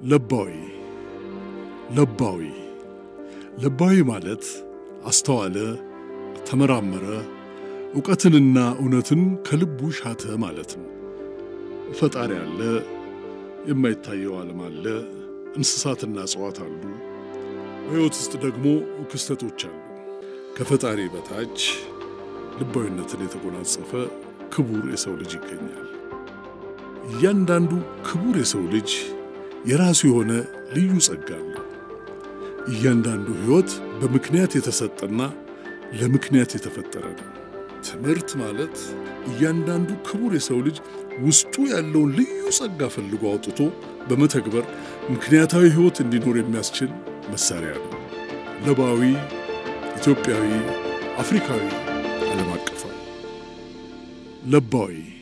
ለባዊ ለባዊ ለባዊ ማለት አስተዋለ፣ ተመራመረ፣ ዕውቀትንና እውነትን ከልቡ ሻተ ማለት ነው። ፈጣሪ አለ፣ የማይታየው ዓለም አለ፣ እንስሳትና እጽዋት አሉ። በሕይወት ውስጥ ደግሞ ክስተቶች አሉ። ከፈጣሪ በታች ልባዊነትን የተጎናጸፈ ክቡር የሰው ልጅ ይገኛል። እያንዳንዱ ክቡር የሰው ልጅ የራሱ የሆነ ልዩ ጸጋ አለው። እያንዳንዱ ሕይወት በምክንያት የተሰጠና ለምክንያት የተፈጠረ ነው። ትምህርት ማለት እያንዳንዱ ክቡር የሰው ልጅ ውስጡ ያለውን ልዩ ጸጋ ፈልጎ አውጥቶ በመተግበር ምክንያታዊ ሕይወት እንዲኖር የሚያስችል መሳሪያ ነው። ለባዊ፣ ኢትዮጵያዊ፣ አፍሪካዊ፣ ዓለም አቀፋዊ ለባዊ